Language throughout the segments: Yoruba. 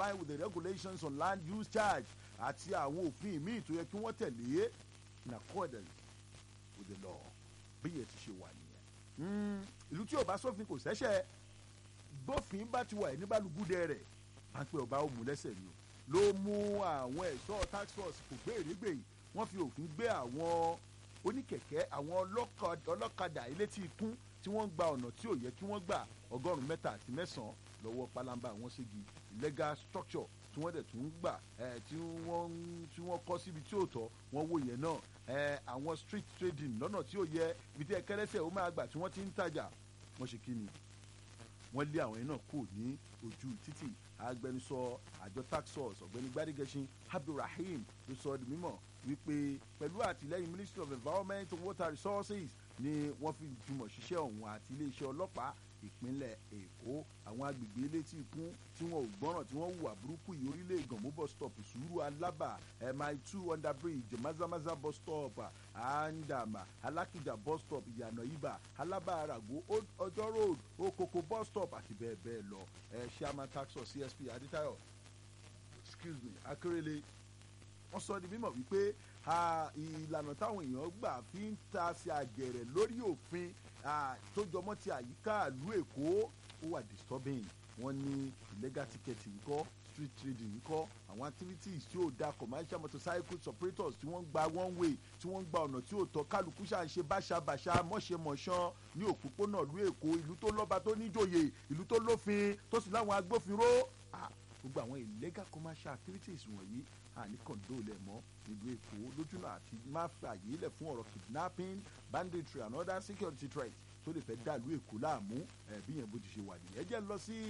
complying with the regulations on land use charge àti àwọn òfin míì tó yẹ kí wọ́n tẹ̀lé in accordance with the law bí yẹn ti ṣe wà nìyẹn. ìlú tí ò bá sófin kò sẹ́sẹ̀ bófin bá ti wà ní balùgúdẹ rẹ̀ pápẹ́ ọba ó mú lẹ́sẹ̀ ni o ló mú àwọn ẹ̀ṣọ́ tax force kò gbé èrègbè yìí wọ́n fi òfin gbé àwọn oníkẹ̀kẹ́ àwọn ọlọ́kadà elétí ikún tí wọ́n ń gba ọ̀nà tí ò yẹ kí wọ́n gbà ọgọ́rùn-ún mẹ́ta àti mẹ́sàn-án lọ́wọ́ pálábá àwọn ségi illegal structure tí wọ́n dẹ̀ tún ń gbà tí wọ́n tí wọ́n kọ́ síbi tí ò tọ́ wọ́n wò yẹn náà àwọn street trading lọ́nà tí ò yẹ ibi tí ẹ kẹ́lẹ́sẹ̀ ó máa gbà tí wọ́n ti ń tajà wọ́n ṣe kí ni wọ́n lé àwọn yẹn náà kù ní ojú títì agbẹnusọ àjọ tax force ọ̀gbẹ́ni gbadegẹṣin abdulrahim ló sọ di mímọ̀ wípé pẹ̀lú àtìlẹ́yìn ministry of environment and water resources ni wọ́n fi jùmọ̀ ṣiṣẹ́ ọ̀hún àti iléeṣẹ́ ọlọ́pàá ìpínlẹ̀ èkó àwọn agbègbè elétí ikún tí wọn ò gbọ́ràn tí wọ́n hùwà burúkú yìí orílẹ̀ ìgànmú bus stop sùúrù alábà mi two under bridge mazamaza bus stop andama alákìjà bus stop ìyànà ibà alábà arago ọjọ́ road okoko bus stop àti bẹ́ẹ̀ bẹ́ẹ̀ lọ chairman tax force csp aditayo excuse me akérèlé wọ́n sọ di mímọ̀ wípé ìlànà táwọn èèyàn gbà fi ń ta sí àgẹ̀rẹ̀ lórí òfin tó jọmọ́ ti àyíká ìlú èkó ó wà disturbing wọ́n ní illegal ticketing ńkọ́ street trading ńkọ́ àwọn activities tí ó da commercial motorcycle operators tí wọ́n ń gba one way tí wọ́n ń gba ọ̀nà tí ó tọ́ kálukú ṣáà ń ṣe báṣabàṣa mọ̀ṣẹ̀mọ̀ṣán ní òpópónà ìlú èkó ìlú tó lọ́ba tó níjòyè ìlú tó lófin tó sì láwọn agbófinró gbogbo àwọn illegal commercial activities wọ̀nyí àní kọ̀ǹdó lẹ̀ mọ́ nílùú èkó lójúnà àti má fààyè lẹ̀ fún ọ̀rọ̀ kidnapping banditry and other security threats tó lè fẹ́ dàlú èkó láàmú bí yẹn bó ti ṣe wà nìyẹn jẹ́ lọ sí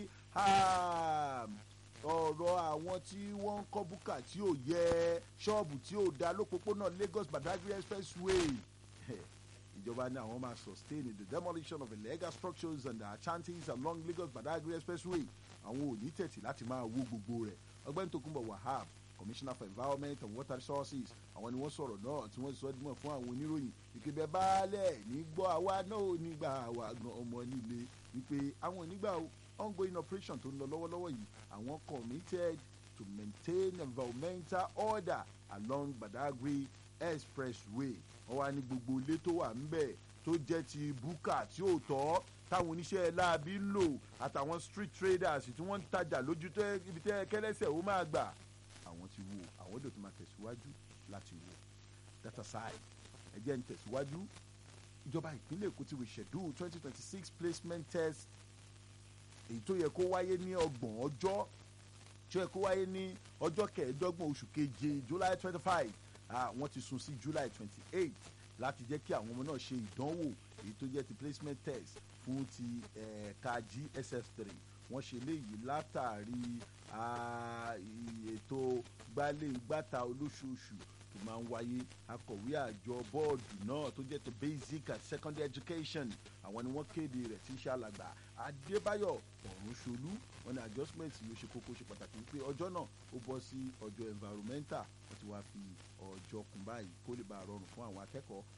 ọ̀rọ̀ àwọn tí wọ́n ń kọ́ búkà tí ò yẹ ṣọ́ọ̀bù tí ò da lópópónà Lagos Badagry expressway ìjọba ní àwọn máa sustain the demolition of illegal structures and chanties along Lagos Badagry expressway àwọn ò ní tẹ̀tì láti máa wó gbogbo rẹ̀ ọgbẹ́ni Tókunbọ̀ Wahab commissioner for environment and water resources àwọn ni wọ́n sọ̀rọ̀ náà tí wọ́n sọ dímọ̀ fún àwọn oníròyìn ìpèbẹ baálẹ̀ nígbọ́ àwa náà ò nígbà àwa gan ọmọ nílé wípé àwọn onígbà ongoing operation tó ń lọ lọ́wọ́lọ́wọ́ yìí àwọn committed to maintain environmental order along Badagry expressway wọ́n wá ní gbogbo ilé tó wà ńbẹ̀ tó jẹ́ ti búkà tí ò tọ́ táwọn oníṣẹ́ láabi ń lò àtàwọn street traders tí wọ́n ń tajà lójú ibi tẹ́ kẹ́lẹ́sẹ̀ ó máa gbà àwọn ti wo àwọn èdè tó máa tẹ̀síwájú láti wo that aside ẹ jẹ́ ń tẹ̀síwájú ìjọba ìpínlẹ̀ èkó ti reschedule twenty twenty six placement test èyí tó yẹ kó wáyé ní ọgbọ̀n ọjọ́ tó yẹ kó wáyé ní ọjọ́ kẹẹ̀ẹ́dọ́gbọ̀n oṣù keje july twenty five wọ́n ti sún sí july twenty eight láti jẹ́ kí àwọn ọmọ náà ṣe ìdánwò èyí tó jẹ́ ti placement test fún ti ẹ̀ka gss three wọ́n ṣe léyìí látàrí ètò gbálé gbàtà olóṣooṣù tó máa ń wáyé akọ̀wé àjọ bọ́ọ̀dù náà tó jẹ́ ti basic and secondary education àwọn ni wọ́n kéde rẹ̀ tí ń ṣe alàgbà adébáyọ̀ ọ̀rúnṣolú wọn ni adjustment yóò ṣe kókó ṣe pàtàkì wípé ọjọ́ náà ó bọ́ sí ọjọ́ environmental wọ́n ti wá fi ọjọ́ kún báyìí kó lè bá a rọrùn fún àwọn akẹ́kọ̀ọ́